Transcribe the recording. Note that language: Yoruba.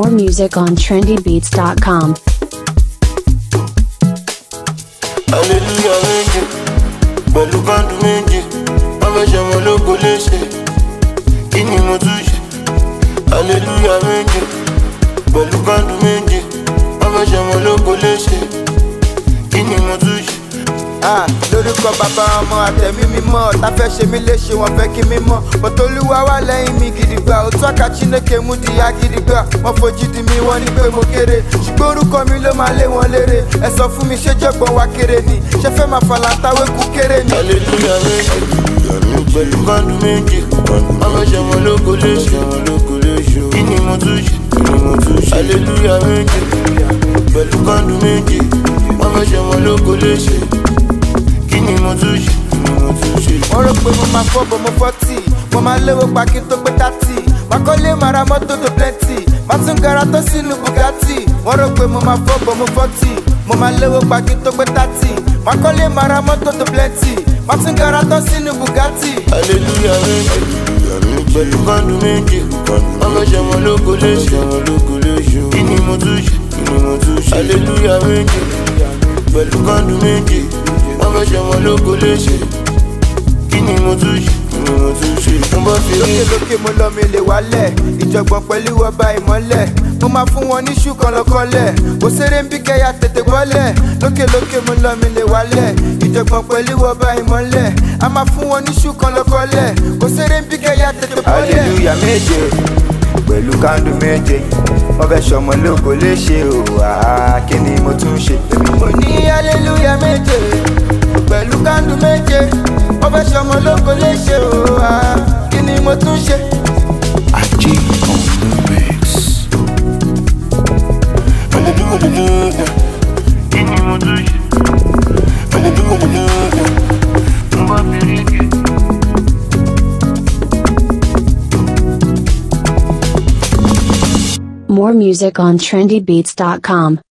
More music on trendybeats.com. hallelujah méje pẹ̀lú kọ́ńdù méje wọ́n fẹ́ ṣe ọmọ ológo léṣe kí ni mo tún ṣe hallelujah méje pẹ̀lú kọ́ńdù méje wọ́n fẹ́ ṣe ọmọ ológo léṣe kí ni mo tún ṣe. Ah, lórúkọ bàbá ọmọ àtẹ̀mí mímọ́ tá fẹ́ ṣe mí léṣe wọn fẹ́ kí mímọ́ bọ́tolúwa wà lẹ́yìn mi gidigba òtún àká chineke mú dìyà gidigba wọ́n fojú di mi wọ́n ní pé mo kéré ṣùgbọ́n orúkọ mi ló máa lé wọn léré ẹ sọ fún mi ṣé jọ̀gbọ́n wa kéré ni ṣé fẹ́ máa falantawé kú kéré ni. hallelujah méje pẹ̀lú kọ́ńdù méje wọ́n fẹ́ ṣe ọmọ ológo léṣe kí ni mo tún ṣe hallelujah méje pẹ̀lú kọ́ńdù méje wọ́n fẹ́ ṣe ọmọ ológo léṣe kí ni mo tún ṣe wọ́n rò pé mo máa fọ́ bọ̀ mo fọ́tì mo máa léwo pa kí n tó pé tátì má kọ́lé máa ra mọ́tò tó plenty má tún gara tó sínú bugatti wọ́n rò pé mo máa fọ́ bọ̀ mo fọ́tì mo máa léwo pa kí n tó pé tátì má kọ́lé máa ra mọ́tò tó plenty má tún gara tó sínú bugatti. hallelujah méje pẹ̀lú kọ́ńdù méje wọ́n fẹ́ ṣe ọmọ ológo léṣe kí ni mo tún ṣe hallelujah méje pẹ̀lú kọ́ńdù méje wọ́n fẹ́ ṣe ọmọ ológo léṣe kí ni mo tún ṣe mo bá fi rí lókè lókè mo lọ mi lè wálẹ̀ ìjọ̀gbọ̀n pẹ̀lú ọba ìmọ́lẹ̀ mo máa fún wọn ní ṣú kọlọkọlẹ̀ kò séré ń bí kẹyà tètè bọ́lẹ̀ lókè lókè mo lọ mi lè wálẹ̀ ìjọ̀gbọ̀n pẹ̀lú ọba ìmọ́lẹ̀ a máa fún wọn ní ṣú kọlọkọlẹ̀ kò séré ń bí kẹyà tètè bọ́lẹ̀. hallelujah méje pẹ̀lú kándù méje wọ́n fẹ́ ṣọmọ lógo léṣe o àá kí ni mo tún ṣe. mo ní hallelujah méje pẹ̀lú kándù méje wọ́n fẹ́ ṣọmọ lóko léṣe o ah, kí ni mo tún ṣe. ajé on the mix. hallelujah kí ni mo tún ṣe hallelujah mo bá fi rí rí. More music on trendybeats.com.